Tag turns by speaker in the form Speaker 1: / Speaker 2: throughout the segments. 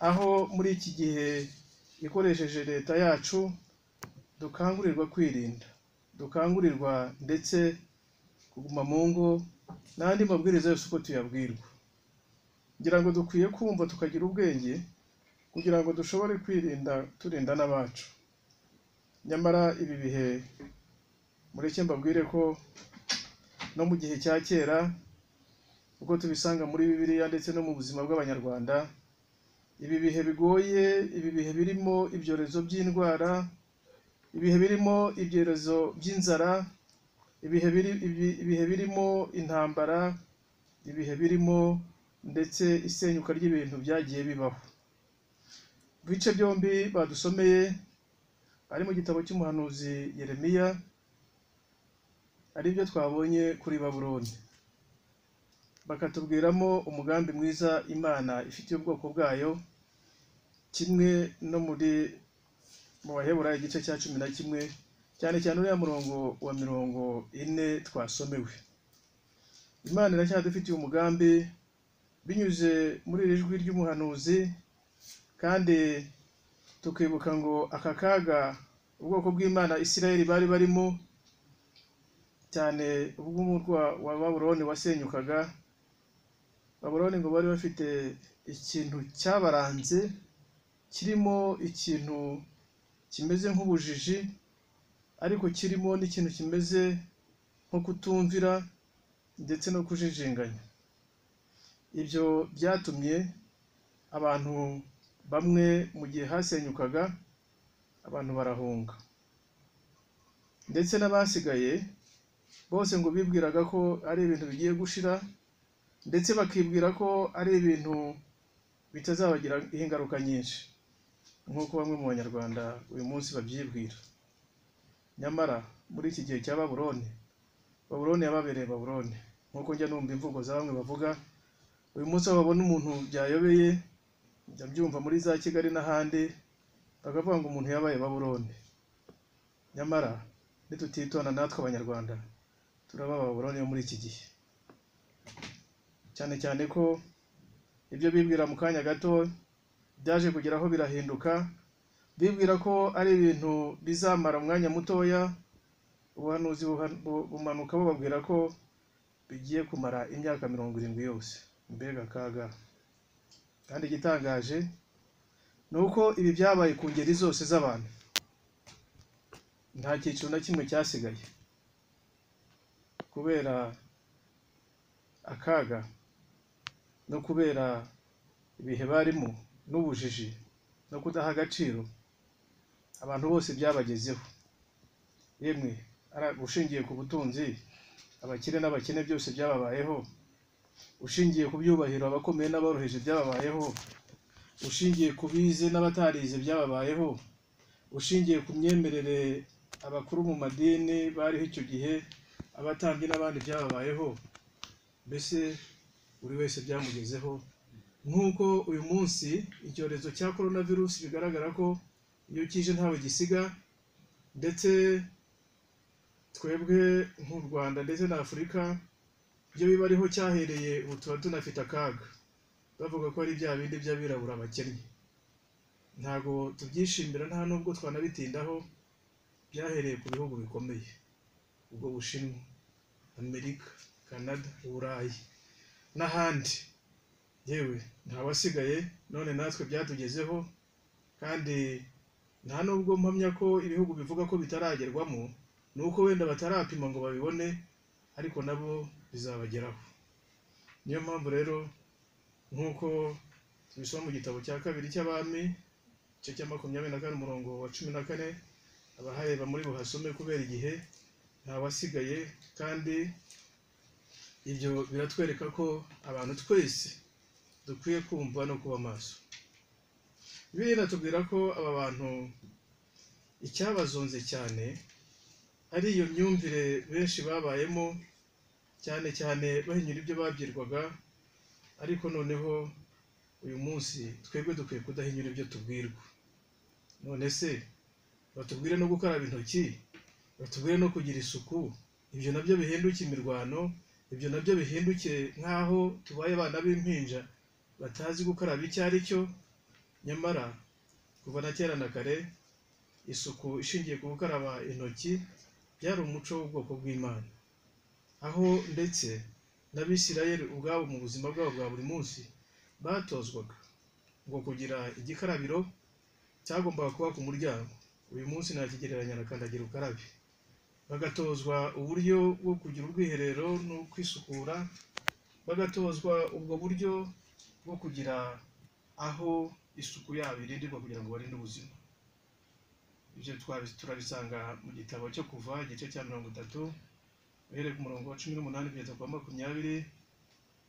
Speaker 1: aho muri iki gihe ikoresheje leta yacu dukangurirwa kwirinda, dukangurirwa ndetse kuguma mu ngo n'andi mabwiriza yose uko tuyabwirwa, ngira ngo dukwiye kumva tukagira ubwenge kugira ngo dushobore kwirinda turinda n'abacu, nyamara ibi bihe mureke mbabwire ko no mu gihe cya kera ubwo tubisanga muri Bibiliya ndetse no mu buzima bw'Abanyarwanda, ibi bihe bigoye, ibi bihe birimo ibyorezo by'indwara, ibihe birimo ibyorezo by'inzara, ibihe biri ibihe birimo intambara, ibihe birimo ndetse isenyuka ry'ibintu byagiye bibaho. Ibice byombi badusomeye ari mu gitabo cy'umuhanuzi Yeremiya, ari byo twabonye kuri Babuloni, bakatubwiramo umugambi mwiza Imana ifitiye ubwoko bwayo, kimwe no muri mu Baheburayo igice cya cumi na kimwe, cyane cyane uriya murongo wa mirongo ine twasomewe. Imana iracyadufitiye umugambi binyuze muri iri jwi ry'umuhanuzi, kandi tukibuka ngo aka kaga ubwoko bw'Imana Isirayeli bari barimo, cyane ubw'umurwa wa Babuloni wasenyukaga, Babuloni ngo bari bafite ikintu cyabaranze kirimo ikintu kimeze nk'ubujiji ariko kirimo n'ikintu kimeze nko kutumvira ndetse no kujijinganya, ibyo byatumye abantu bamwe mu gihe hasenyukaga abantu barahunga, ndetse n'abasigaye bose ngo bibwiraga ko ari ibintu bigiye gushira ndetse bakibwira ko ari ibintu bitazabagira ingaruka nyinshi nk'uko bamwe mu banyarwanda uyu munsi babyibwira, nyamara muri iki gihe cya Babuloni, Babuloni yababereye Babuloni nk'uko njya numva imvugo za bamwe bavuga, uyu munsi aho babona umuntu byayobeye njya mbyumva muri za Kigali n'ahandi bakavuga ngo umuntu yabaye Babuloni, nyamara nitutitonda natwe abanyarwanda turaba Babuloni yo muri iki gihe, cyane cyane ko ibyo bibwira mu kanya gato byaje kugeraho birahinduka, bibwira ko ari ibintu bizamara umwanya mutoya, ubuhanuzi bumanuka bubabwira ko bigiye kumara imyaka mirongo irindwi yose, mbega akaga! Kandi igitangaje ni uko ibi byabaye ku ngeri zose z'abantu, nta cyiciro na kimwe cyasigaye, kubera akaga no kubera ibihe barimo n'ubujiji no kudaha agaciro abantu bose byabagezeho, yemwe ushingiye ku butunzi abakire n'abakene byose byababayeho, ushingiye ku byubahiro abakomeye n'aboroheje byababayeho, ushingiye ku bize n'abatarize byababayeho, ushingiye ku myemerere abakuru mu madini bariho icyo gihe, abatambyi n'abandi byababayeho, mbese buri wese byamugezeho nk'uko uyu munsi icyorezo cya korona virusi bigaragara ko iyo kije ntawe gisiga ndetse twebwe nk'u Rwanda ndetse na Afurika ibyo biba ariho cyahereye ubu tuba tunafite akaga, bavuga ko ari bya bindi by'abirabura abakennye, ntabwo tubyishimira nta nubwo twanabitindaho, byahereye ku bihugu bikomeye, ubwo Bushinwa, Amerika, Canada, Uburayi n'ahandi, yewe ntawasigaye none natwe byatugezeho kandi nta nubwo mpamya ko ibihugu bivuga ko bitaragerwamo ni uko wenda batarapima ngo babibone ariko nabo bizabageraho, niyo mpamvu rero nk'uko tubisoma mu gitabo cya kabiri cy'abami igice cya makumyabiri na kane umurongo wa cumi na kane abahareba muri buhasome kubera igihe ntawasigaye kandi ibyo biratwereka ko abantu twese dukwiye kumva no kuba maso, bibiliya inatubwira ko aba bantu icyabazonze cyane ari iyo myumvire benshi babayemo cyane cyane bahinyura ibyo babwirwaga ariko noneho uyu munsi twebwe dukwiye kudahinyura ibyo tubwirwa, none se batubwire no gukaraba intoki, batubwire no kugira isuku, ibyo nabyo bihinduke imirwano, ibyo nabyo bihinduke nk'aho tubaye abana b'impinja batazi gukaraba icyo ari cyo nyamara kuva na kera na kare isuku ishingiye ku gukaraba intoki byari umuco w'ubwoko bw'imana aho ndetse n'abisirayeli ubwabo mu buzima bwabo bwa buri munsi batozwaga ngo kugira igikarabiro cyagombaga kuba ku muryango uyu munsi nakigereranya na kandagira ukarabe bagatozwa uburyo bwo kugira ubwiherero no kwisukura bagatozwa ubwo buryo bwo kugira aho isuku yabo irindirwa kugira ngo barinde ubuzima ibyo twabi- turabisanga mu gitabo cyo kuva igice cya mirongo itatu uhereye ku murongo wa cumi n'umunani kugeza ku wa makumyabiri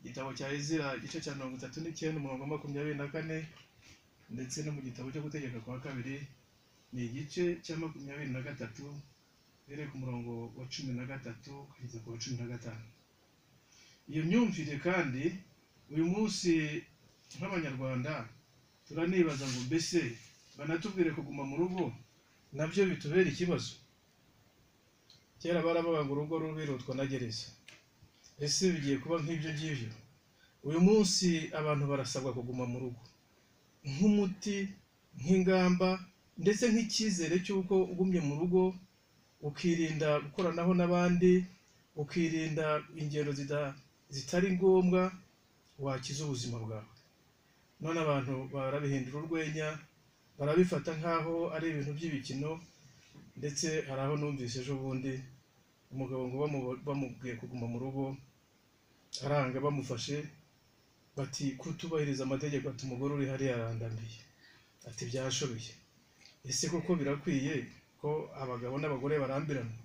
Speaker 1: igitabo cya ezira igice cya mirongo itatu n'icyenda umurongo wa makumyabiri na kane ndetse no mu gitabo cyo gutegeka kwa kabiri ni igice cya makumyabiri na gatatu uhereye ku murongo wa cumi na gatatu kugeza ku wa cumi na gatanu iyo myumvire kandi uyu munsi nk'abanyarwanda turanibaza ngo mbese banatubwire kuguma mu rugo nabyo bitubera ikibazo kera baravuga ngo urugo rubi rutwa na gereza ese bigiye kuba nk'ibyo ngibyo uyu munsi abantu barasabwa kuguma mu rugo nk'umuti nk'ingamba ndetse nk'icyizere cy'uko ugumye mu rugo ukirinda gukoranaho n'abandi ukirinda ingendo zida- zitari ngombwa wakiza ubuzima bwawe none abantu barabihindura urwenya barabifata nk'aho ari ibintu by'ibikino ndetse hari aho numvise ejo bundi umugabo ngo bamu- bamubwiye kuguma mu rugo aranga bamufashe bati kutubahiriza amategeko ati umugore uri hariya arandamiye ati byashoboye ese koko birakwiye ko abagabo n'abagore barambirana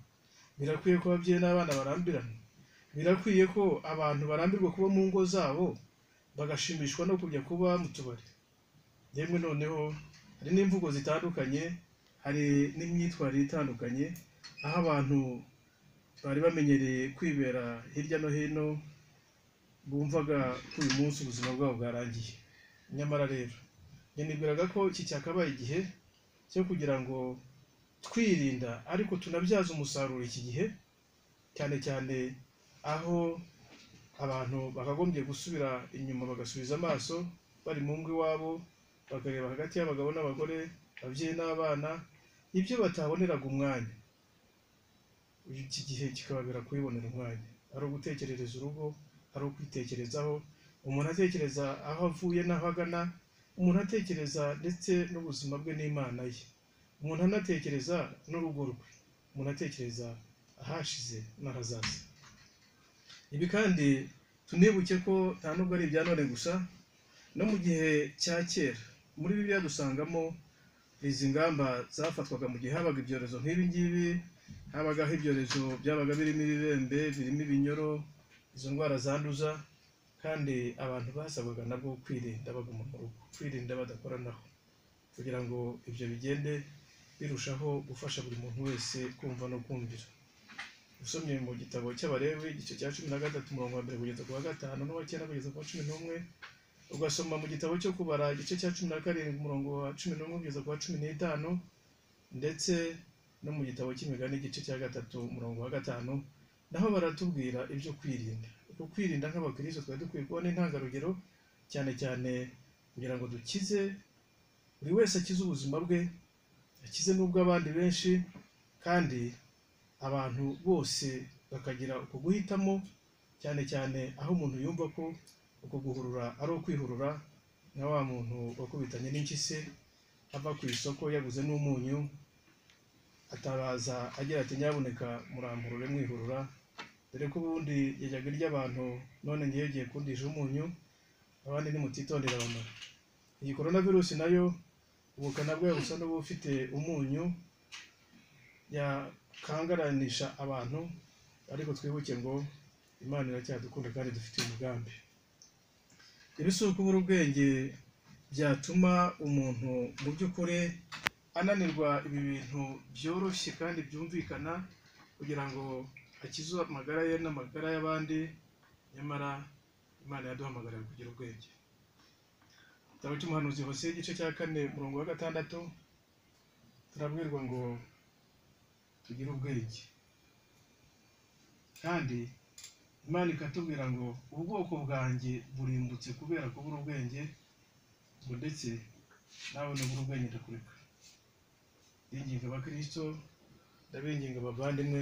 Speaker 1: birakwiye ko ababyeyi n'abana barambirana birakwiye ko abantu barambirwa kuba mu ngo zabo bagashimishwa no kujya kuba mu tubari yemwe noneho hari n'imvugo zitandukanye hari n'imyitwarire itandukanye aho abantu bari bamenyereye kwibera hirya no hino bumvaga ko uyu munsi ubuzima bwabo bwarangiye nyamara rero nibwiraga ko iki cyakabaye igihe cyo kugira ngo twirinda ariko tunabyaza umusaruro iki gihe cyane cyane aho abantu bakagombye gusubira inyuma bagasubiza amaso bari mu ngo iwabo bakareba hagati y'abagabo n'abagore ababyeyi n'abana ibyo bataboneraga umwanya iki gihe kikababera kubibonera umwanya ari ugutekerereza urugo ari ukwitekerezaho umuntu atekereza aho avuye n'aho agana umuntu atekereza ndetse n'ubuzima bwe n'imana ye umuntu anatekereza n'urugo rwe umuntu atekereza ahashize n'ahazaza ibi kandi tunibuke ko nta nubwo ari ibya none gusa no mu gihe cya kera muri bibiliya dusangamo izi ngamba zafatwaga mu gihe habaga ibyorezo nk'ibi ngibi habagaho ibyorezo byabaga birimo ibibembe birimo ibinyoro izo ndwara zanduza kandi abantu basabwaga nabwo kwirinda baguma mu rugo kwirinda badakoranaho kugira ngo ibyo bigende birushaho gufasha buri muntu wese kumva no kumvira usomye mu gitabo cy'abarewe igice cya cumi na gatatu umurongo wa mbere kugeza ku wa gatanu n'uwa cyenda kugeza ku wa cumi n'umwe ugasoma mu gitabo cyo kubara igice cya cumi na karindwi umurongo wa cumi n'umwe kugeza ku wa cumi n'itanu ndetse no mu gitabo cy'imigani igice cya gatatu umurongo wa gatanu naho baratubwira ibyo kwirinda uko kwirinda nk'abakristo twari dukwiye kubona intangarugero cyane cyane kugira ngo dukize buri wese akize ubuzima bwe akize n'ubw'abandi benshi kandi abantu bose bakagira uko guhitamo cyane cyane aho umuntu yumva ko uko guhurura ari ukwihurura nka wa muntu wakubitanye n'impyisi ava ku isoko yaguze n'umunyu atabaza agira ati nyabuneka muramburure mwihurura dore ko ubundi yajyaga irya abantu none ngewe giye kundisha umunyu abandi nimutitondera bamara iyi korona virusi nayo ubukana bwayo busa n'ubufite umunyu yakangaranisha abantu ariko twibuke ngo imana iracyadukunda kandi dufitiye umugambi ibisuko ubura ubwenge byatuma umuntu mu by'ukuri ananirwa ibi bintu byoroshye kandi byumvikana kugira ngo akize amagara ye n'amagara y'abandi nyamara imana yaduhamagarira kugira ubwenge igitabo cy'umuhanuzi hose igice cya kane umurongo wa gatandatu turabwirwa ngo tugire ubwenge kandi imana ikatubwira ngo ubwoko bwanjye burimbutse kubera kubura ubwenge ngo ndetse nawe nubwo ubwenge ndakureka ndinginga abakristo ndabinginga abavandimwe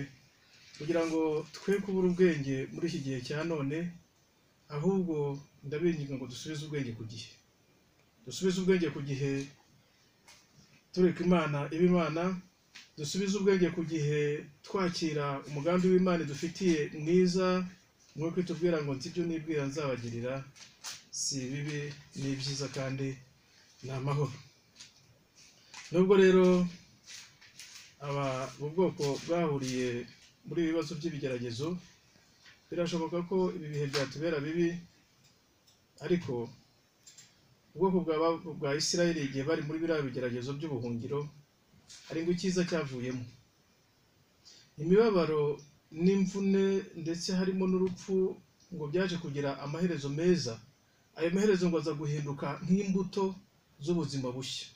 Speaker 1: kugira ngo twe kubura ubwenge muri iki gihe cya none ahubwo ndabinginga ngo dusubize ubwenge ku gihe dusubize ubwenge ku gihe tureka imana iba imana dusubize ubwenge ku gihe twakira umugambi w'imana dufitiye mwiza nk'uko itubwira ngo nzi ibyo nibwira nzabagirira si bibi ni byiza kandi ni amahoro nubwo rero aba mu bwoko bwahuriye muri ibi bibazo by'ibigeragezo birashoboka ko ibi bihe byatubera bibi ariko ubwoko bw'aba- bwa isirayeli igihe bari muri biriya bigeragezo by'ubuhungiro hari ngo icyiza cyavuyemo imibabaro n'imvune ndetse harimo n'urupfu ngo byaje kugira amaherezo meza ayo maherezo ngo aza guhinduka nk'imbuto z'ubuzima bushya